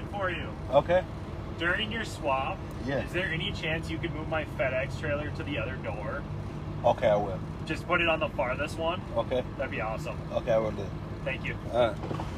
for you. Okay. During your swap, Yeah. is there any chance you could move my FedEx trailer to the other door? Okay, I will. Just put it on the farthest one. Okay. That'd be awesome. Okay, I will do. Thank you. Uh.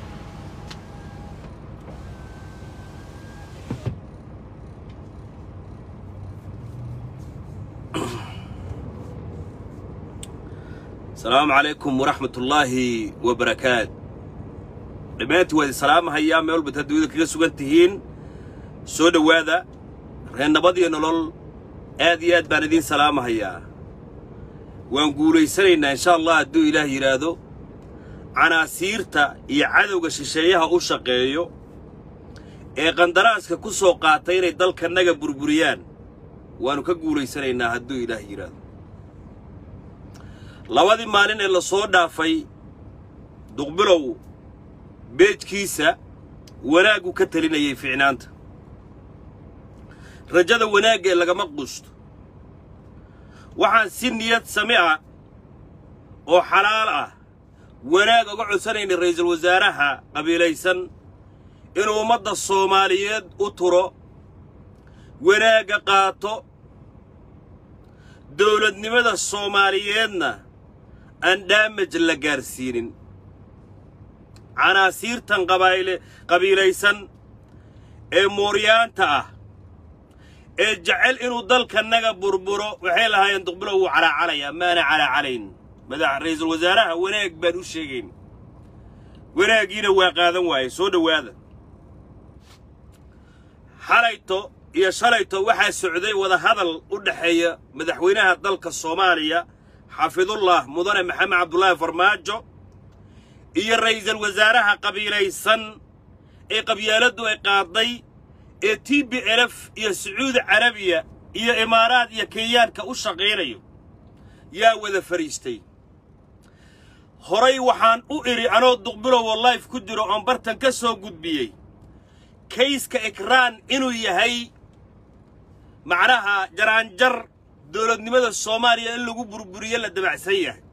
asalaamu calaykum waraxmat ullaahi wabarakaat dhammaantii waa idin salaamahayaa meel walbaad adduunyada kaga sugan tihiin soo dhowaada reer nabad iyo nolol aad iyo aad baan idiin salaamahayaa waan guulaysanaynaa insha allah hadduu ilaah yidhaahdo canaasiirta iyo cadowga shisheeyaha u shaqeeyo ee qandaraaska ku soo qaatay inay dalkannaga burburiyaan waannu ka guulaysanaynaa hadduu ilaah yidhaahdo labadii maalin ee la soo dhaafay duqbilow beejkiisa wanaaggu ka talinayay ficnaanta rajada wanaagga ee lagama quusto waxaan si niyad sami ah oo xalaal ah wanaag uga codsanaynay ra'iisul wasaaraha qabiilaysan inuu ummadda soomaaliyeed u turo wanaagga qaato dawladnimada soomaaliyeedna aan dhaamaj la gaarsiinin canaasiirtan qabayle qabiilaysan ee mooryaanta ah ee jecel inuu dalkannaga burburo waxay lahaayeen duqbilow wuu calaacalayaa maana calaacalayn madax ra'iisul wasaaraha wanaag baan u sheegayn wanaaggiina waa qaadan waaye soo dhowaada xalayto iyo shalayto waxaa socday wadahadal u dhexeeya madaxweynaha dalka soomaaliya xafidullah mudane maxamed cabdulaahi farmaajo iyo ra'iisul wasaaraha qabiilaysan ee qabyaaladdu ay qaadday ee t b elf iyo sacuudi carabiya iyo imaaraad iyo kenyaanka u shaqaynayo yaa wada fadhiistay horay waxaan u idhi anoo duqbilowo layf ku jiro oon bartan ka soo gudbiyey kayska ikraan inuu yahay macnaha jaraanjar dawladnimada soomaaliya in lagu burburiyo la dabacsan yahay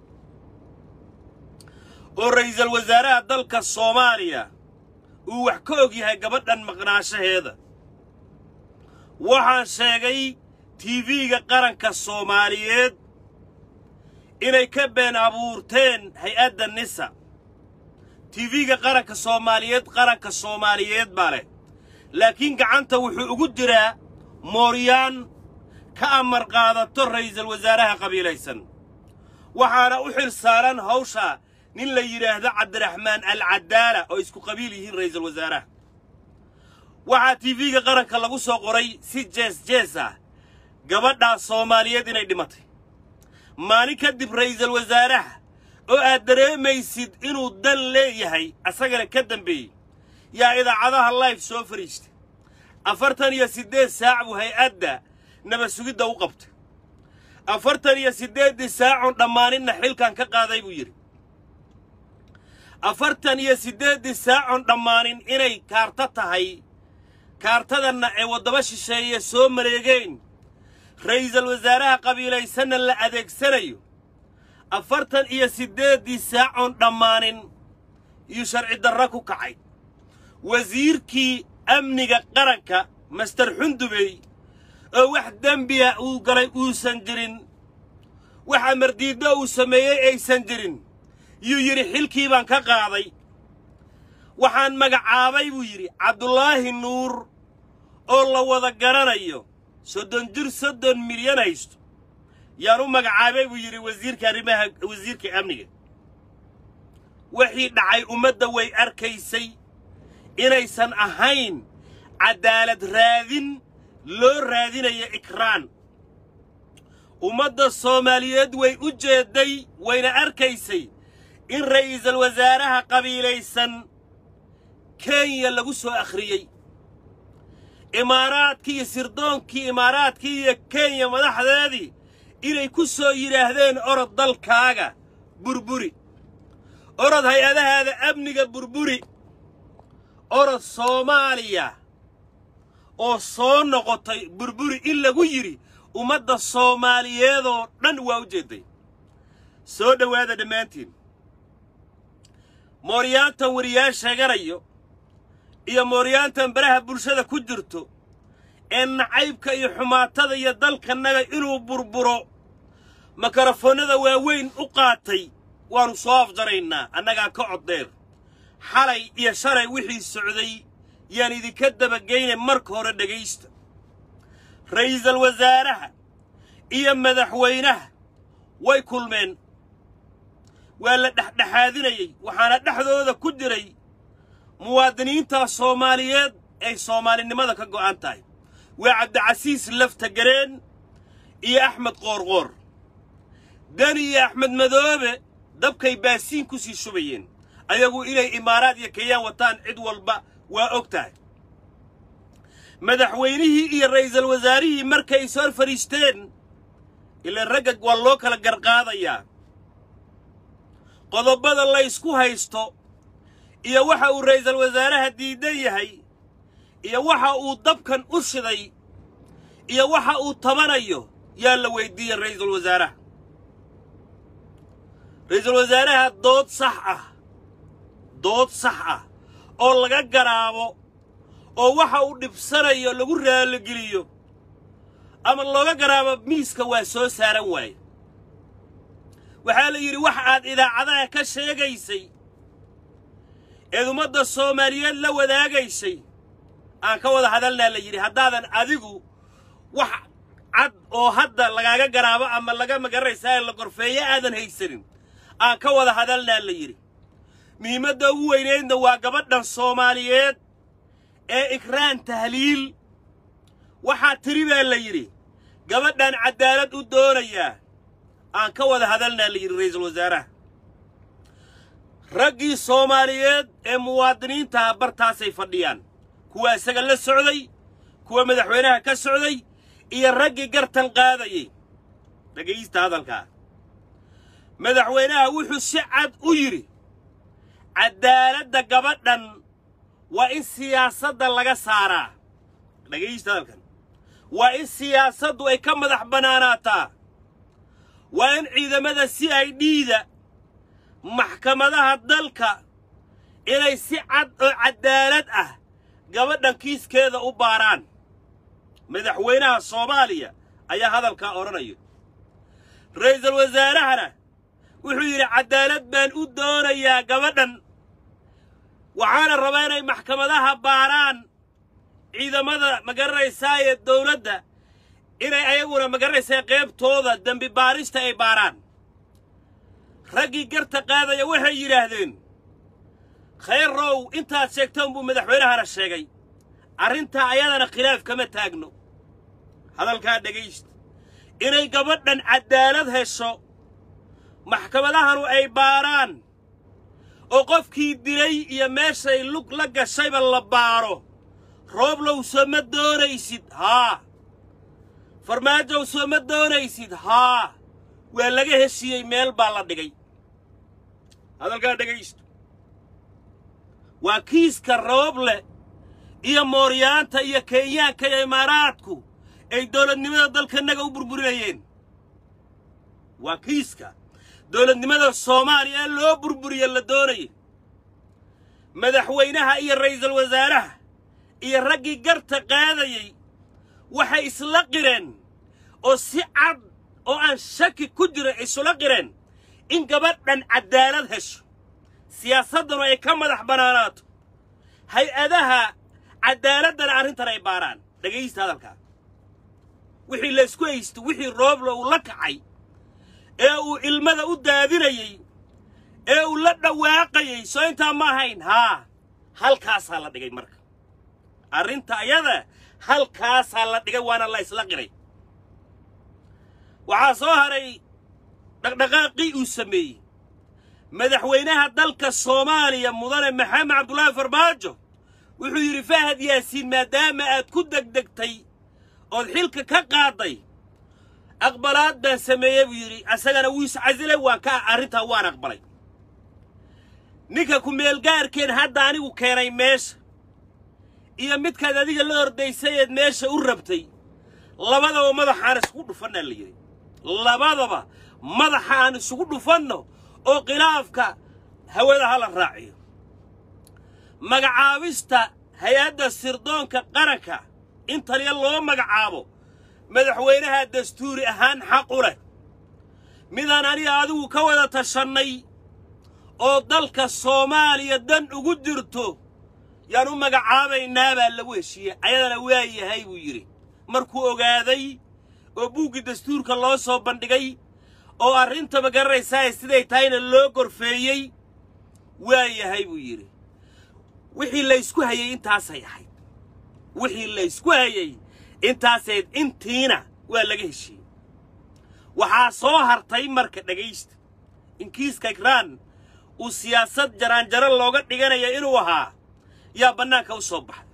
oo ra'iisul wasaaraha dalka soomaaliya uu wax ka og yahay gabadhan maqnaashaheeda waxaan sheegay tiifiga qaranka soomaaliyeed inay ka been abuurteen hay-adda nisa tiifiga qaranka soomaaliyeed qaranka soomaaliyeed baa leh laakiin gacanta wuxuu ugu jiraa mooryaan ka amar qaadato ra'iisul wasaaraha qabiilaysan waxaana u xil saaran hawsha nin la yidhaahdo cabdiraxmaan alcadaala oo isku qabiil yihiin ra'iisul wasaaraha waxaa tiifiga qaranka lagu soo qoray si jees jees ah gabadhaas soomaaliyeed inay dhimatay maalin kadib ra'iisul wasaaraha oo aad dareemaysid inuu dan leeyahay asagana ka dambeeyey yaa idaacadaha layf soo fadhiistay afartan iyo siddeed saac buu hay-adda nabad sugidda u qabtay afartan iyo siddeeddii saacun dhammaaninna xilkan ka qaaday buu yidhi afartan iyo siddeeddii saacun dhammaanin inay kaarto tahay kaartadanna ay waddaba shisheeye soo mareegeen ra'iisul wasaaraha qabiilaysanna la adeegsanayo afartan iyo siddeeddii saacun dhammaanin iyuu sharci darra ku kacay wasiirkii amniga qaranka master xundubey oo wax dembiya uu galay uusan jirin wax amardiiddo uu sameeyey aysan jirin yuu yidhi xilkii baan ka qaaday waxaan magacaabay buu yidhi cabdulaahi nuur oo la wada garanayo soddon jir soddon milyan haysto yaan u magacaabay buu yidhi wasiirka arrimaha wasiirka amniga wixii dhacay ummadda way arkaysay inaysan ahayn caddaalad raadin loo raadinaya ikraan ummadda soomaaliyeed way u jeedday wayna arkaysay in ra'iisul wasaaraha qabiilaysan kenya lagu soo akhriyey imaaraadkii iyo sirdoonkii imaaraadkii iyo kenya madaxdeedii inay ku soo yidhaahdeen orod dalkaaga burburi orod hay-adahaada amniga burburi orod soomaaliya oo soo noqotay burburi in lagu yidhi ummadda soomaaliyeedoo dhan waa u jeedday soo dhowaada dhammaantiin mooryaantan wariyaal sheeganayo iyo mooryaantan baraha bulshada ku jirto ee nacaybka iyo xumaatada iyo dalkannaga inuu burburo makarafoonnada waaweyn u qaatay waannu soo afjaraynaa annagaa ka coddeer xalay iyo shalay wixii socday yaan idinka dabageynay marka hore dhegaysta ra'iisal wasaaraha iyo madaxweynaha way kulmeen waa la dhexdhexaadinayey waxaana dhexdooda ku jiray muwaadiniinta soomaaliyeed ay soomaalinimada ka go'an tahay waa cabdicasiis laftagareen iyo axmed qoorqoor deni iyo axmed madoobe dabkay baasiin ku sii shubayeen ayagu inay imaaraad iyo kenyaan wataan cid walba waa og tahay madaxweynihii iyo ra'iisal wasaarihii markay is hor fadhiisteen ilaan ragga waa loo kala garqaadayaa qodobada laysku haysto iyo waxa uu ra'iisal wasaaraha diidan yahay iyo waxa uu dabkan u shiday iyo waxa uu tabanayo yaa la weyddiiyey ra'iisul wasaaraha ra'iisul wasaaraha dood sax ah dood sax ah oo laga garaabo oo waxa uu dhibsanayo lagu raalligeliyo ama looga garaabo miiska waa soo saaran waaye waxaa la yidhi wax aad idaacadaha ka sheegaysay eed ummadda soomaaliyeed la wadaagaysay aan ka wada hadalnaa la yidhi haddaadan adigu wax cad oo hadda lagaaga garaabo ama laga magaraysaa la gorfeeyo aadan haysanin aan ka wada hadalnaa la yidhi muhiimadda ugu weynaydna waa gabadhan soomaaliyeed ee ikraan tahliil waxaa tiri baa la yidhi gabadhan caddaalad u doonayaa aan ka wada hadalnaa la yidhi ra'iisul wasaaraha raggii soomaaliyeed ee muwaadiniintaha bartaasay fadhiyaan kuwa isaga la socday kuwa madaxweynaha ka socday iyo raggii gartan qaadayey dhegaysta hadalkaa madaxweynaha wuxuu si cad u yidhi caddaaladda gabadhan waa in siyaasadda laga saaraa dhegaysta hadalkan waa in siyaasaddu ay ka madax bannaanaataa waa in ciidamada si ay dhiida maxkamadaha dalka inay si cad oo caddaalad ah gabadhan kiiskeeda u baaraan madaxweynaha soomaaliya ayaa hadalkaa odhanaya ra'iisul wasaarahana wuxuu yidhi caddaalad baan u doonayaa gabadhan waxaana rabaa inay maxkamadaha baaraan ciidamada magaranaysaa ee dawladda inay ayaguna magaranaysaa qaybtooda dembi baarista ay baaraan raggii garta qaadaya waxay yidhaahdeen khayrow intaad sheegtaan buu madaxweynahana sheegay arrintaa ayadana khilaaf kama taagno hadalkaa dhegaysta inay gabadhan caddaalad hesho maxkamadahanu ay baaraan oo qofkii dilay iyo meeshay lug la gashayba la baaro rooblow soo ma doonaysid haa farmaajow soo ma doonaysid haa waa laga heshiiyey meel baa la dhigay hadalkaa dhegaysto waa kiiska rooble iyo mooryaanta iyo kenyaanka iyo imaaraadku ay dawladnimada dalkanaga u burburinayeen waa kiiska dawladnimada soomaaliya ee loo burburiye la doonaya madaxweynaha iyo ra'iisul wasaaraha iyo raggii garta qaadayey waxay isla qireen oo si cad oo aan shaki ku jiro isula qireen in gabadhan caddaalad hesho siyaasaddanu ay ka madax bannaanaato hay-adaha caddaaladdana arrintan ay baaraan dhegaysta hadalkaa wixii laysku haysto wixii roobla uu la kacay ee uu ilmada u daadinayey ee uu la dhawaaqayey soo intaa ma ahayn haa halkaasaa la dhigay marka arrinta ayada halkaasaa la dhigay waana la isla qiray waxaa soo haray dhaqdhaqaaqii uu sameeyey madaxweynaha dalka soomaaliya mudane maxamed cabdulaahi farmaajo wuxuu yidhi fahad yaasiin maadaama aad ku degdegtay ood xilka ka qaadday aqbalaad baan sameeyey buu yidhi asagana wuu iscasilay waan ka arrintaa waan aqbalay ninka ku-meelgaarkeen hadda anigu keenay meesha iyo midkaad adiga la ordaysayeed meesha u rabtay labadaba madaxaan isugu dhufannaa la yidhi labadaba madaxa aan isugu dhufanno oo khilaafka hawada ha la raaciyo magacaabista hay-adda sirdoonka qaranka in taliya loo magacaabo madaxweynaha dastuuri ahaan xaq u leh midaan aniga adigu ka wada tashannay oo dalka soomaaliya dan ugu jirto yaan u magacaabaynaa baa lagu heshiiyey ayadana waa yahay buu yidhi markuu ogaaday oo buuggii dastuurka loo soo bandhigay oo arrintaba garanaysaa siday tahayna loo gorfeeyey waa yahay buu yidhi wixii laysku hayey intaasay ahayd wixii laysku hayey intaasayd intiina waa laga heshiiyey waxaa soo hartay marka dhegaysta in kiiska ikraan uu siyaasad jaraanjaro looga dhiganaya inuu ahaa yaa bannaanka u soo baxay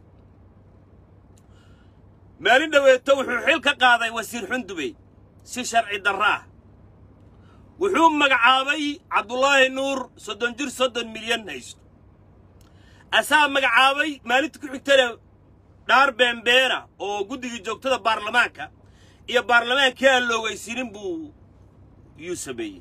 maalin dhoweeto wuxuu xil ka qaaday wasiir xundubey si sharci darro ah wuxuu magacaabay cabdulaahi nuur soddon jir soddon milyan haysto asaa magacaabay maalinta ku xigtana dhaar beenbeena oo guddigii joogtada baarlamaanka iyo baarlamaankii aan loogaysiinin buu yuu sameeyey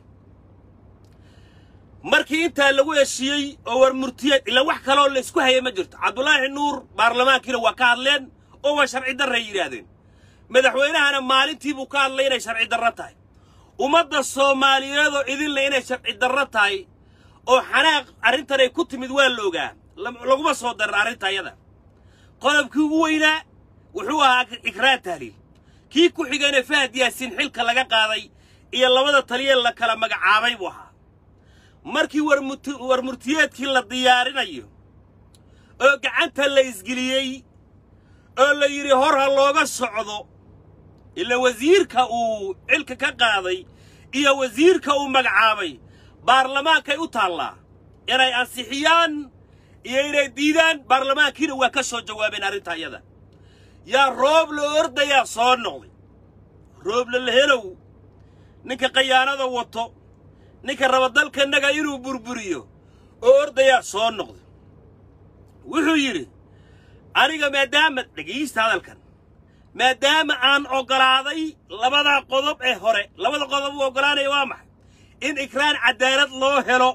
markii intaa lagu heshiiyey oo war murtiyeed ila wax kaloo laysku hayay ma jirto cabdulaahi nuur baarlamaankiina waa ka hadleen oo waa sharci darray yidhaahdeen madaxweynahana maalintii buu ka hadlay inay sharci darro tahay ummadda soomaaliyeedoo idinle inay sharci darro tahay oo xanaaq arrintan ay ku timid waa la ogaa laguma soo darin arrinta ayada qodobkii ugu weynaa wuxuu ahaa ikraan tahliil kii ku xigayna fahad yaasiin xilka laga qaaday iyo labada taliya la kala magacaabay buu ahaa markii war murtiyeedkii la diyaarinayo oo gacanta la isgeliyey oo la yidhi hor ha looga socdo ila wasiirka uu xilka ka qaaday iyo wasiirka uu magacaabay baarlamaankay u taallaa inay ansixiyaan iyo inay diidaan baarlamaankiina waa ka soo jawaabeen arrinta iyada yaa roob la ordayaa soo noqday rooble lahelow ninka khayaanada wato ninka raba dalkannaga inuu burburiyo oo ordayaa soo noqday wuxuu yidhi aniga maadaama dhegaysta hadalkan maadaama aan oggolaaday labada qodob ee hore labada qodob uu oggolaanaya waa maxay in ikraan caddaalad loo helo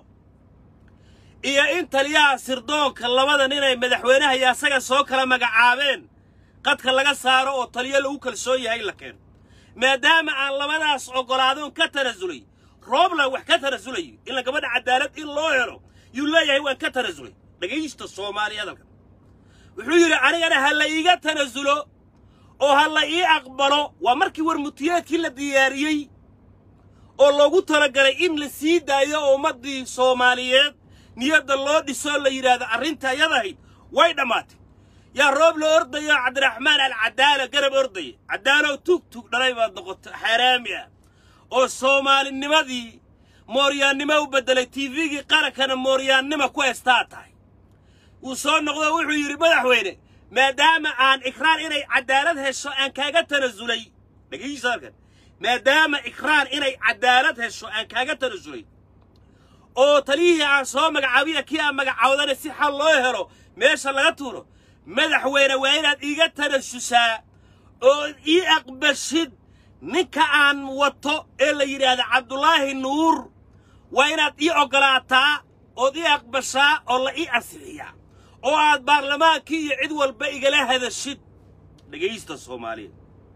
iyo in taliyaha sirdoonka labada nin ay madaxweynaha iyo asaga soo kala magacaabeen qadka laga saaro oo taliyo lagu kalsoon yahay la keeno maadaama aan labadaas oggolaadoon ka tanasulay roobland wax ka tanasulayo ila gabadha caddaalad in loo helo yuu leeyahay waan ka tanasulay dhegaysta soomaaliya hadalkan wuxuu yidhi anigana ha la iiga tanasulo oo ha la ii aqbalo waa markii warmutiyeedkii la diyaariyey oo loogu talagalay in la sii daayo oo ummaddii soomaaliyeed niyadda loo dhisoo la yidhaahdo arrinta yadahayd way dhammaatay yaa roob la ordayo cabdiraxmaan alcadaala garab ordaya cadaalow tug tug dhalay baad noqoto xaaraami ah oo soomaalinimadii mooryaannimo u beddelay tiifigii qarankana mooryaannima ku heestaa tahay wuu soo noqdo wuxuu yidhi madaxweyne maadaama aan ikraan inay caddaalad hesho aan kaaga tanasulay dhegaysa halkan maadaama ikraan inay caddaalad hesho aan kaaga tanasulay oo taliyihii aan soo magacaabiya kii aan magacaawdana si xal loo helo meesha laga tuuro madaxweyne waa inaad iiga tanasushaa oo ii aqbashid ninka aan wato ee la yidhaahda cabdulaahi nuur waa inaad ii oggolaataa ood ii aqbashaa oo la ii ansixiyaa oo aad baarlamaankii iyo cid walba igala hadashid dhegaysta soomaaliya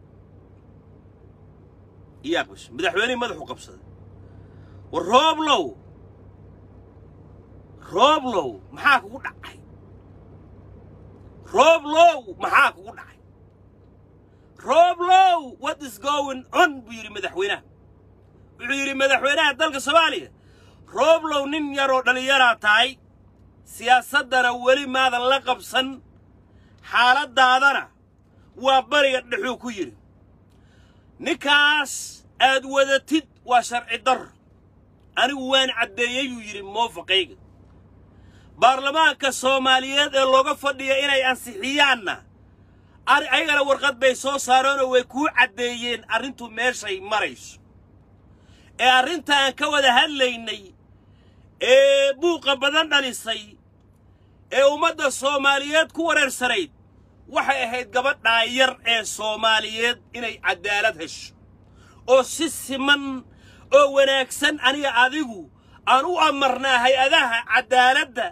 ii aqbasha madaxweynihii madaxu qabsaday war rooblow rooblow maxaa kugu dhacay rooblow maxaa kugu dhacay rooblow what is going on buu yidhi madaxweynaha wuxuu yidhi madaxweynaha dalka soomaaliya rooblow nin yaroo dhallinyaraa tahay siyaasaddana weli maadan la qabsan xaaladdaadana waa bariga dhexuu ku yidhi ninkaas aad wadatid waa sharci darro anigu waan caddeeyey buu yidhi moofaqayga baarlamaanka soomaaliyeed ee looga fadhiya inay ansixiyaanna ayagana warqad bay soo saareenoo way kuu caddeeyeen arrintu meeshay marayso ee arrinta aan ka wada hadlaynay ee buuqa badan dhalisay ee ummadda soomaaliyeed ku wareersanayd waxay ahayd gabadhaa yar ee soomaaliyeed inay caddaalad hesho oo si siman oo wanaagsan aniga adigu aan u amarnaa hay-adaha caddaaladda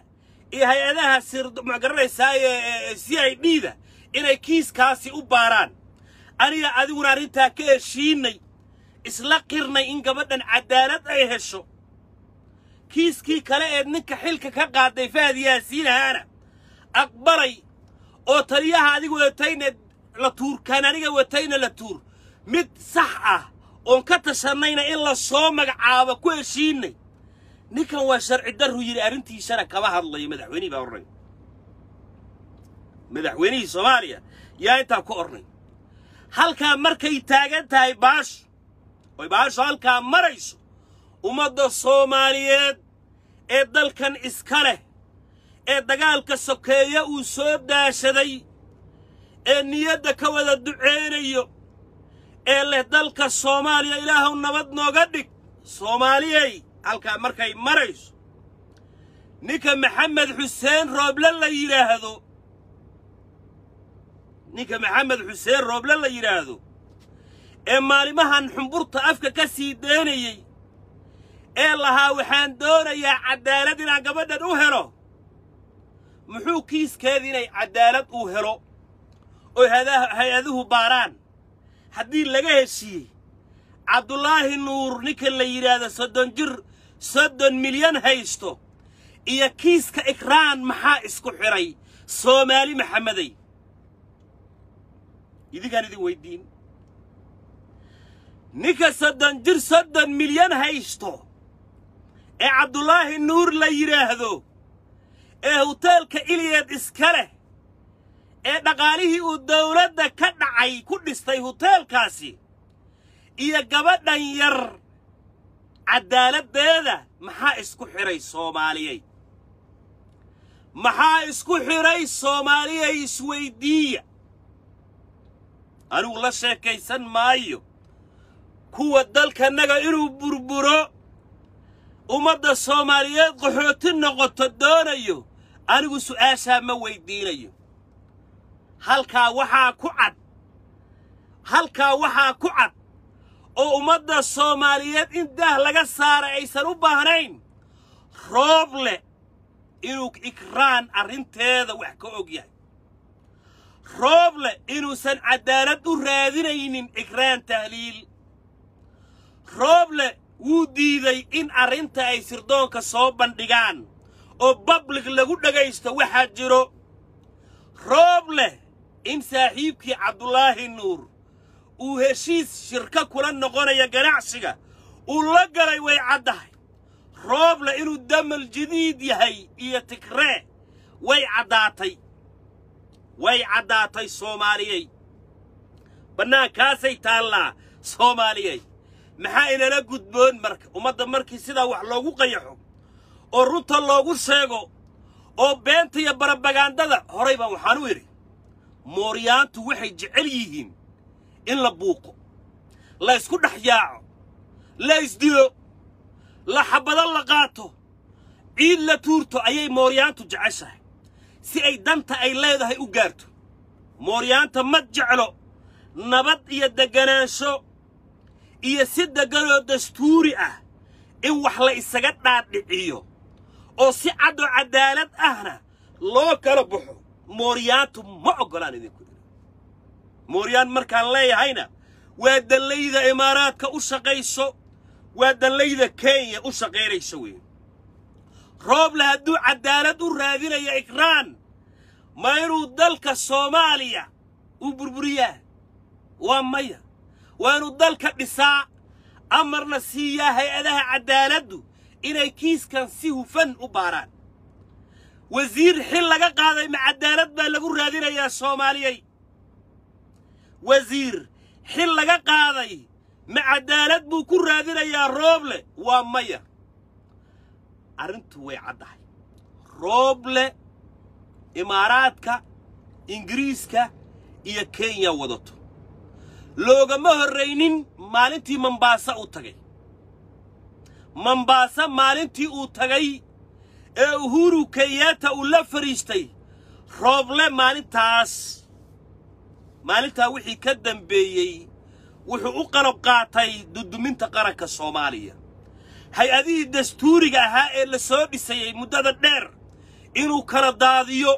iyo hay-adaha sir ma garanaysaa ee c i d da inay kiiskaasi u baaraan aniga adiguna arrintaa ka heshiinay isla qirnay in gabadhan caddaalad ay hesho kiiskii kale ee ninka xilka ka qaaday fahad yaasiin ahaana aqbalay oo taliyaha adiga wadatayna la tuur kaan aniga watayna la tuur mid sax ah oon ka tashannayna in la soo magacaabo ku heshiinay ninkan waa sharci darru yidhi arrintiisana kama hadlayo madaxweynihii baa ornay madaxweynihii soomaaliya yaa intaa ku ornay halkaa markay taagan tahay baashu oy baashu halkaa marayso ummadda soomaaliyeed ee dalkan iska leh ee dagaalka sokeeya uu soo daashaday ee niyadda ka wada duceynayo ee leh dalka soomaaliya ilaahuw nabad nooga dhig soomaaliyey halkaa markay marayso ninka maxamed xuseen rooble la yidhaahdo ninka maxamed xuseen rooble la yidhaahdo ee maalimahan xumburta afka ka sii daynayey ee lahaa waxaan doonayaa caddaalad inaan gabadhan u helo muxuu kiiskeeda inay caddaalad uu helo oy hay-aduhu baaraan haddii laga heshiiyey cabdulaahi nuur ninka la yidhaahdo soddon jir soddon milyan haysto iyo kiiska ikraan maxaa isku xidhay soomaali maxamedey idinkaan idin weyddiin ninka soddon jir soddon milyan haysto ee cabdulaahi nuur la yidhaahdo ee huteelka iliyeed iska leh ee dhaqaalihii uu dawladda ka dhacay ku dhistay huteelkaasi iyo gabadhan yar caddaaladdeeda maxaa isku xidhay soomaaliyey maxaa isku xidhay soomaaliyey isweyddiiya anigu la sheekaysan maayo kuwa dalkannaga inuu burburo ummadda soomaaliyeed qaxooti noqoto doonayo anigu su'aashaa ma weyddiinayo halkaa waxaa ku cad halkaa waxaa ku cad oo ummadda soomaaliyeed in daah laga saara aysan u baahnayn roob leh inuu ikraan arrinteeda wax ka og yahay roob leh inuusan caddaalad u raadinaynin ikraan tahliil roob leh wuu diiday in arrinta ay sirdoonka soo bandhigaan oo bablig lagu dhegaysto waxaa jiro roob leh in saaxiibkii cabdulaahi nuur uu heshiis shirka kula noqonaya ganacsiga uu la galay way caddahay roob leh inuu damal jadiid yahay iyo tigree way caddaatay way caddaatay soomaaliyey bannaankaasay taallaa soomaaliyey maxaa inala gudboon marka ummadda markii sidaa wax loogu qayaxo oo runta loogu sheego oo beenta iyo barabagaandada horay baan waxaan u idhi mooryaantu waxay jecel yihiin in la buuqo la ysku dhex yaaco la isdilo la xabado la qaato ciid la tuurto ayay mooryaantu jeceshahay si ay danta ay leedahay u gaarto mooryaanta ma jeclo nabad iyo degganaansho iyo si degganoo dastuuri ah in wax la isaga dhaadhiciyo oo si caddoo caddaalad ahna loo kala baxo mooryaantu ma oggolaan idinku idhi mooryaan markaan leeyahayna waa dallayda imaaraadka u shaqayso waa dallayda kenya u shaqaynayso weeye rooble hadduu caddaalad u raadinaya ikraan ma inuu dalka soomaaliya u burburiyaa waa maya waa inuu dalka dhisaa amarna siiyaa hay-adaha caddaaladdu inay kiiskan si hufan u baaraan wasiir xil laga qaaday ma caddaalad baa lagu raadinayaa soomaaliyey wasiir xil laga qaaday ma caddaalad buu ku raadinayaa rooble waa maya arrintu way caddahay rooble imaaraadka ingiriiska iyo kenya wadato loogama horraynin maalintii mambaasa uu tagay mambaasa maalintii uu tagay ee uhuru kenyaata uu la fadhiistay rooble maalintaas maalintaa wixii ka dambeeyey wuxuu u qalab qaatay duduminta qaranka soomaaliya hay-adihii dastuuriga ahaa ee la soo dhisayey muddada dheer inuu kala daadiyo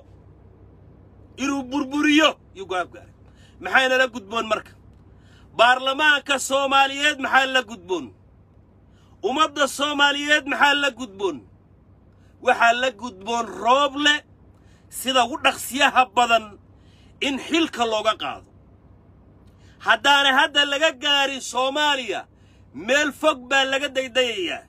inuu burburiyo yuu go'aan ku gaaray maxayna la gudboon marka baarlamaanka soomaaliyeed maxaa la gudboon ummadda soomaaliyeed maxaa la gudboon waxaa la gudboon rooble sida ugu dhaqsiyaha badan in xilka looga qaado haddaana hadda laga gaarin soomaaliya meel fog baa laga daydayayaa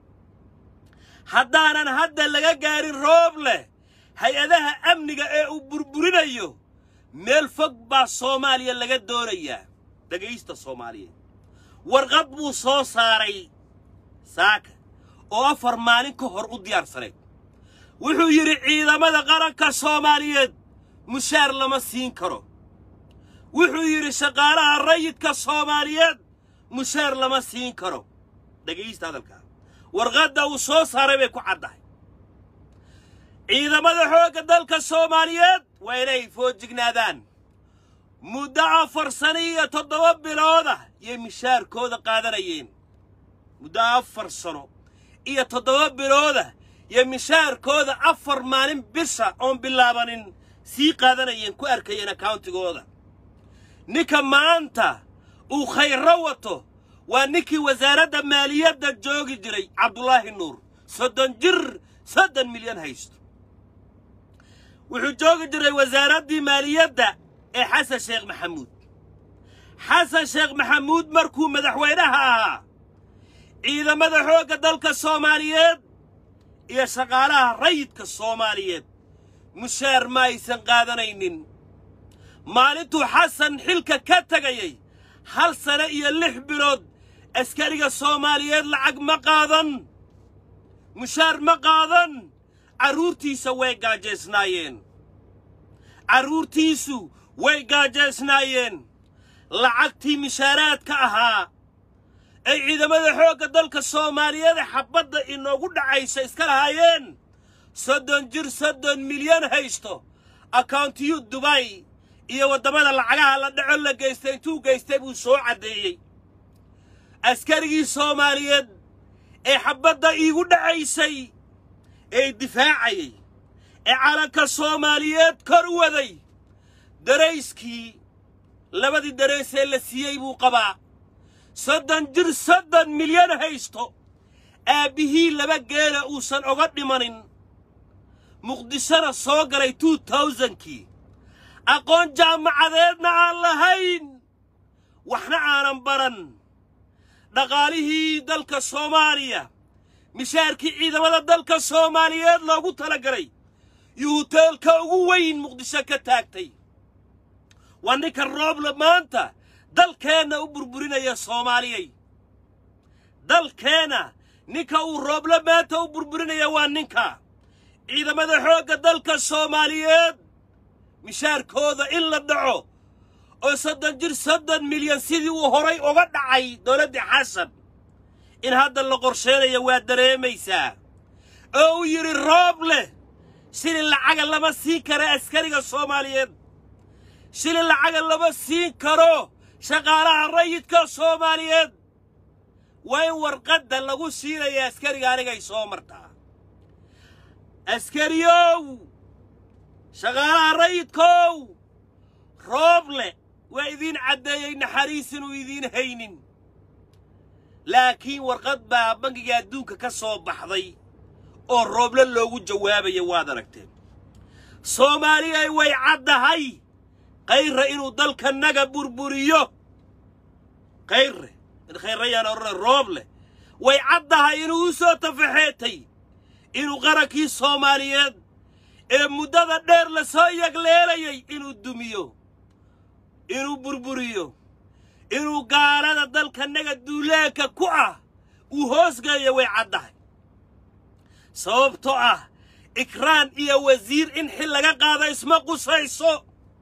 haddaanan hadda laga gaarin rooble hay-adaha amniga ee uu burburinayo meel fog baa soomaaliya laga doonayaa dhegaysta soomaaliyeed warqad buu soo saaray saaka oo afar maalin ka hor u diyaarsaneed wuxuu yidhi ciidamada qaranka soomaaliyeed mushaar lama siin karo wuxuu yidhi shaqaalaha rayidka soomaaliyeed mushaar lama siin karo dhegaysta hadalkaa warqadda uu soo saaray bay ku caddahay ciidamada xoogga dalka soomaaliyeed waa inay foojignaadaan muddo afar sano iyo toddoba bilooda yay mishaarkooda qaadanayeen muddo afar sano iyo toddoba bilooda yay mishaarkooda afar maalin bisha oon bilaabanin sii qaadanayeen ku arkayeen akawntigooda ninka maanta uu khayro wato waa ninkii wasaaradda maaliyadda joogi jiray cabdulaahi nuur soddon jir soddon milyan haysto wuxuu joogi jiray wasaaraddii maaliyadda ee xasan sheekh maxamuud xasan sheekh maxamuud markuu madaxweynaha ahaa ciidamada xoogga dalka soomaaliyeed iyo shaqaalaha rayidka soomaaliyeed mushaar ma aysan qaadanaynin maalintuu xasan xilka ka tegayay hal sane iyo lix bilood askariga soomaaliyeed lacag ma qaadan mushaar ma qaadan carruurtiisa way gaajaysnaayeen carruurtiisu way gaajaysnaayeen lacagtii mishaaraadka ahaa ay ciidamada xoogga dalka soomaaliyeed xabbadda inoogu dhacaysa iska lahaayeen soddon jir soddon milyan haysto akawntiyu dubay iyo waddamada lacagaha la dhaco la geystay intuu geystay buu soo caddeeyey askarigii soomaaliyeed ee xabbadda iigu dhacaysay ee difaacayay ee calanka soomaaliyeed kor waday darayskii labadii darays ee la siiyey buu qabaa soddon jir soddon milyan haysto aabbihii laba geela uusan oga dhimanin muqdishona soo galay two towsankii aqoon jaamacadeedna aan lahayn waxna aanan baran dhaqaalihii dalka soomaaliya mishaarkii ciidamada dalka soomaaliyeed loogu tala galay yuu huteelka ugu weyn muqdisho ka taagtay waa ninka rooble maanta dalkeenna u burburinaya soomaaliyay dalkeenna ninka uu rooble maanta u burburinaya waa ninka ciidamada xoogga dalka soomaaliyeed mishaarkooda in la dhaco oo soddon jir soddon milyan sidii uu horay uga dhacay dowladdii xasan in hadda la qorsheenaya waa dareemaysaa oo uu yidhi rooble shilin lacaga lama siin kara askariga soomaaliyeed shilin lacaga lama siin karo shaqaalaha rayidka soomaaliyeed waa in warqadda lagu siinaya askariga anigay soo martaa askariyow shaqaalaha rayidkow rooble waa idiin caddeeyey naxariis inuu idiin haynin laakiin warqad baa bangiga adduunka ka soo baxday oo rooble loogu jawaabaya waad aragteen soomaaliyay way caddahay kayre inuu dalkanaga burburiyo kayre khayrayaan odhana rooble way caddahay inuu u soo tafaxeetay inuu qarankii soomaaliyeed ee muddada dheer la soo yagleelayay inuu dumiyo inuu burburiyo inuu gaalada dalkanaga duulaanka ku ah uu hoosgeeyo way caddahay sababtoo ah ikraan iyo wasiir in xil laga qaado isma qusayso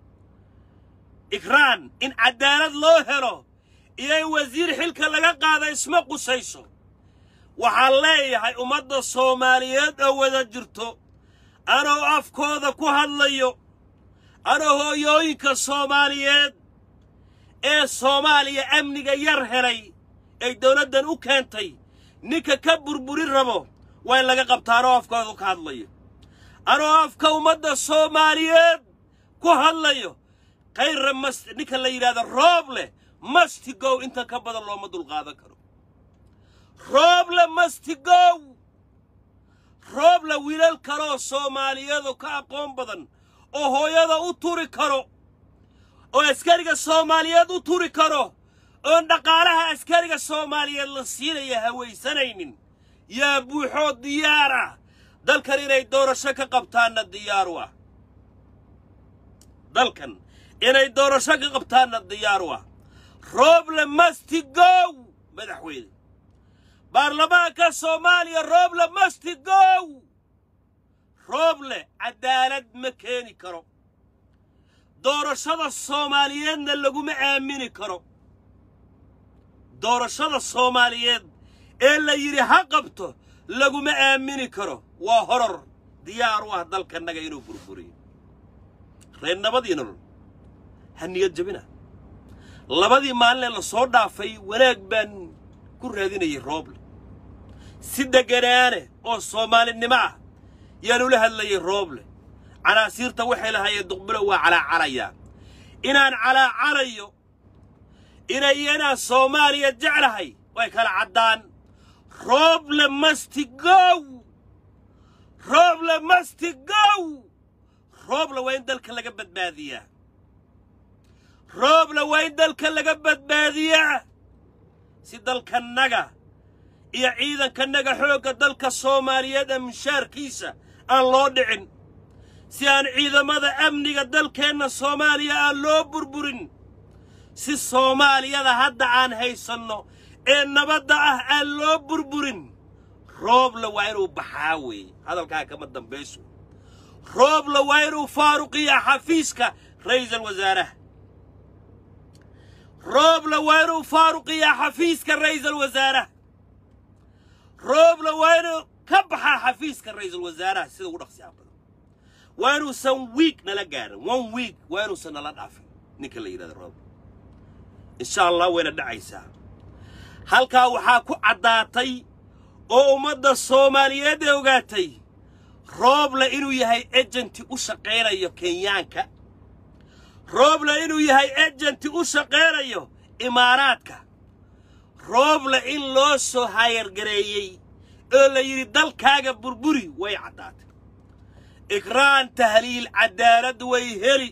ikraan in caddaalad loo helo iyo in wasiir xilka laga qaado isma qusayso waxaan leeyahay ummadda soomaaliyeed oo wada jirto anoo afkooda ku hadlayo anoo hooyooyinka soomaaliyeed ee soomaaliya amniga yar helay ay dawladdan u keentay ninka ka burburin rabo waa in laga qabtaanoo afkooda ka hadlayo anoo afka ummadda soomaaliyeed ku hadlayo khayra mas ninka la yidhahdo roob leh mastigow intan ka badan looma dulqaadan karo rooble mastigow rooble wiilal kaleoo soomaaliyeedoo ka aqoon badan oo hooyada u turi karo oo askariga soomaaliyeed u turi karo oon dhaqaalaha askariga soomaaliyeed la siinaya hawaysanaynin yaa buuxoo diyaar ah dalkan inay doorasho ka qabtaanna diyaaru ah dalkan inay doorasho ka qabtaanna diyaaru ah rooble mastigow madaxweyne baarlamaanka soomaaliya rooble mastigow rooble caddaalad ma keeni karo doorashada soomaaliyeedna laguma aamini karo doorashada soomaaliyeed ee la yidhi ha qabto laguma aamini karo waa horor diyaar u ah dalkannaga inuu burburiyo reer nabadii nolol ha niyad jabina labadii maalinee la soo dhaafay wanaag baan ku raadinayay rooble si degganaane oo soomaalinimo ah yaan ula hadlayay rooble canaasiirta waxay lahaayeen duqbulo waa calaacalayaa inaan calaacalayo inay inaan soomaaliya jeclahay way kala caddaan rooble mastigow rooble mastigow rooble waa in dalka laga badbaadiyaa rooble waa in dalka laga badbaadiyaa si dalkannaga iyo ciidankannaga xoogga dalka soomaaliyeed ee mushaarkiisa aan loo dhicin si aan ciidamada amniga dalkeenna soomaaliya aan loo burburin si soomaaliyada hadda aan haysanno ee nabadda ah aan loo burburin rooble waa inuu baxaa weeye hadalkaa kama dambayso rooble waa inuu faaruqiyaa xafiiska ra'iisul wasaaraha rooble waa inuu faaruqiyaa xafiiska ra'iisul wasaaraha rooble waa inuu ka baxaa xafiiska ra'iisul wasaaraha sida ugu dhaqsiyaa badan waa inuusan wiig nala gaarin one week waa inuusan nala dhaafin ninka la yidhahdo rooble insha allah wayna dhacaysaa halkaa waxaa ku caddaatay oo ummadda soomaaliyeed ee ogaatay rooble inuu yahay ejenti u shaqaynayo kenyaanka rooble inuu yahay ejenti u shaqaynayo imaaraadka rooble in loo soo hayargareeyey oo la yidhi dalkaaga burburi way caddaatay ikraan tahliil caddaalad way heli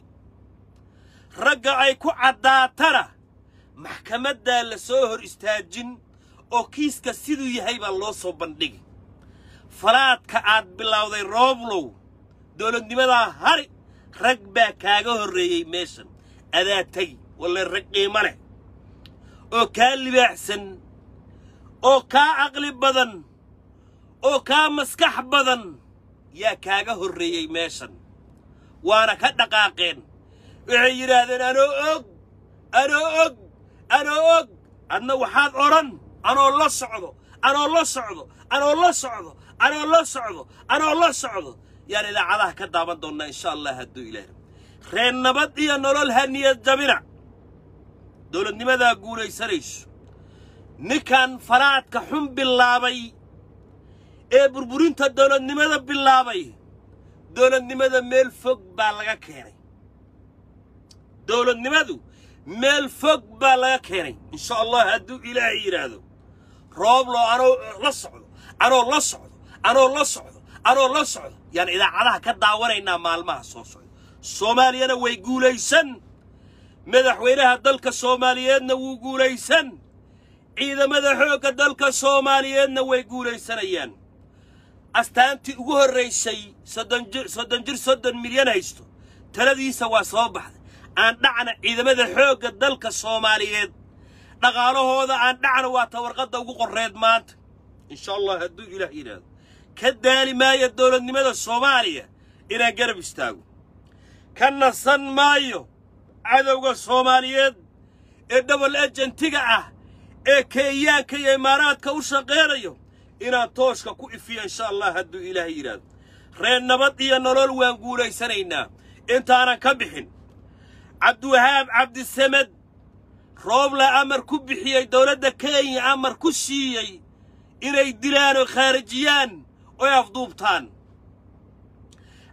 ragga ay ku caddaatana maxkamaddaa la soo hor istaajin oo kiiska siduu yahay baa loo soo bandhigi falaadka aad bilowday rooblow dowladnimadaa hari rag baa kaaga horreeyey meeshan adaa tegi walle rag qiimo leh oo kaa libaaxsan oo kaa caqli badan oo kaa maskax badan yaa kaaga horreeyey meeshan waana ka dhaqaaqeen waxay yidhaahdeen anoo og anoo og anoo og adna waxaad odhan anoo la socdo anoo la socdo anoo la socdo anoo la socdo anoo la socdo yaan idaacadaha ka daawan doonnaa insha allah hadduu ilaah reer nabad iyo nolol ha niyad jabina dowladnimadaa guulaysanayso ninkan faraadka xun bilaabay ee burburinta dowladnimada bilaabay dowladnimada meel fog baa laga keenay dowladnimadu meel fog baa laga keenay insha allah hadduu ilaahay yidhaahdo rooblo anoo la socdo anoo la socdo anoo la socdo anoo la socdo yaan idaacadaha ka daawanaynaa maalmaha soo socda soomaaliyana way guulaysan madaxweynaha dalka soomaaliyeedna wuu guulaysan ciidamada xoogga dalka soomaaliyeedna way guulaysanayaan astaantii ugu horraysay soddon jir soddon jir soddon milyan haysto taladiisa waa soo baxday aan dhacna ciidamada xoogga dalka soomaaliyeed dhaqaalahooda aan dhacna waa tawarqadda ugu qorreed maanta insha allah hadduu ilaah yidhaahdo ka daali maayo dowladnimada soomaaliya inaan garab istaago ka nasan maayo cadowga soomaaliyeed ee dhobol ejentiga ah ee kenyaanka iyo imaaraadka u shaqaynayo inaan tooshka ku ifiyo insha allah hadduu ilaahay yidhaahdo reer nabad iyo nolol waan guulaysanaynaa intaanan ka bixin cabdiwahaab cabdisamed roobla amar ku bixiyey dowladda kenya amar ku siiyey inay dilaan oo khaarijiyaan oy afduubtaan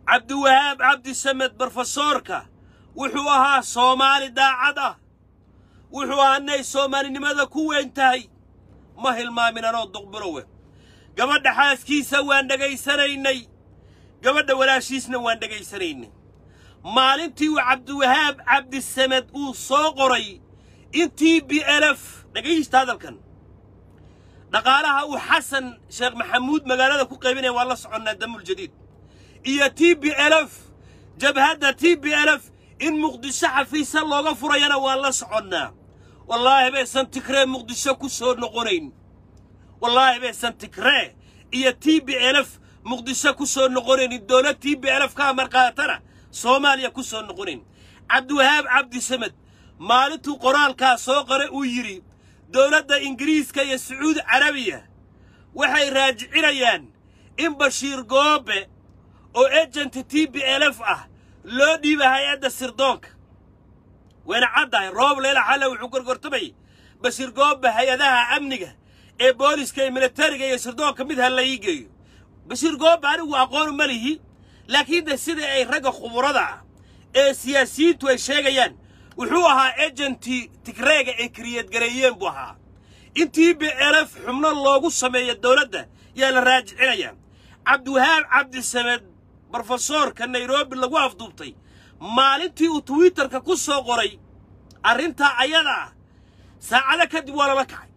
cabdiwahaab cabdisamed brofesoorka wuxuu ahaa soomaali daacad ah wuxuu ahaa inay soomaalinimada ku weyn tahay ma hilmaamin anoo duqbirowe gabadha xaaskiisa waan dhegaysanaynay gabadha walaashiisna waan dhegaysanaynay maalintii uu cabdiwahaab cabdisamed uu soo qoray in t b lf dhegaysta hadalkan dhaqaalaha uu xasan sheekh maxamuud magaalada ku qaybinaya waan la soconnaa damuljadiid iyo t b lf jabhadda t b lf in muqdisho xafiisa looga furayana waan la soconnaa wallaahi baysan tigree muqdisho ku soo noqonayn wallaahi baysan tigree iyo t b lf muqdisho ku soo noqonaynin dowlad t b lf ka amar qaatana soomaaliya ku soo noqonayn cabdiwahaab cabdisamed maalintuu qoraalkaa soo qoray uu yidhi dowladda ingiriiska iyo sacuudi carabiya waxay raajicinayaan in bashiir goobe oo ejenti t b lf ah loo dhiiba hay-adda sirdoonka wayna caddahay roob leela xalle wuxuu gorgortamayay bashiir goobe hay-adaha amniga ee booliska iyo militariga iyo sirdoonka mid ha la ii geeyo bashiir goobe anigu aqoonu ma lihi laakiin de sida ay ragga khuburada ah ee siyaasiyiintu ay sheegayaan wuxuu ahaa ejenti tigreega ay kariyadgareeyeen buu ahaa in t b lf xubno loogu sameeyo dowladda yaa la raajicinayaa cabdiwahaab cabdisamed brofesoorka nairobi lagu afduubtay maalintii uu twitterka ku soo qoray arrintaa ayada ah saacado kadib waa lala kacay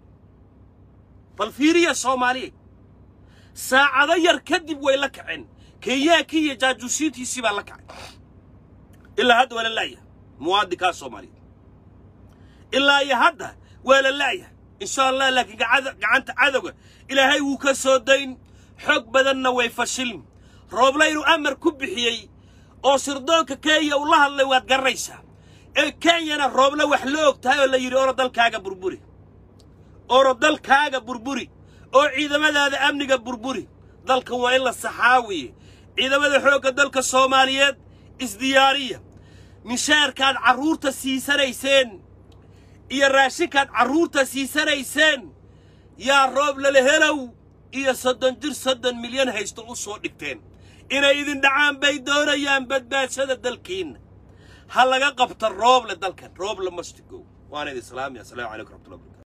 bal fiiriya soomaaliya saacado yar kadib way la kaceen kenyaankii iyo jaajuusiintiisii baa la kacay ilaa hadda waa la la'yahay muwaadinkaa soomaaliyeed ilaa iyo hadda waa la la'yahay insha allah laakiin gacanta cadowga ilaahay wuu ka soo dayn xoog badanna way fashilin rooble inuu amar ku bixiyey oo sirdoonka kenya uu la hadlay waad garanaysaa ee kenyana rooble wax la og tahay oo la yidhi oro dalkaaga burburi oro dalkaaga burburi oo ciidamadaada amniga burburi dalkan waa in la saxaawiye ciidamada xoogga dalka soomaaliyeed isdiyaariya mishaarkaad carruurta siisanayseen iyo raashinkaad carruurta siisanayseen yaa roob lala helow iyo soddon jir soddon milyan haysto u soo dhigteen inay idin dhacaan bay doonayaan badbaadshada dalkiinna ha laga qabta rooble dalkan rooble mastigow waana idin salaamaya assalaamu calaykum raxmatullahi barakatu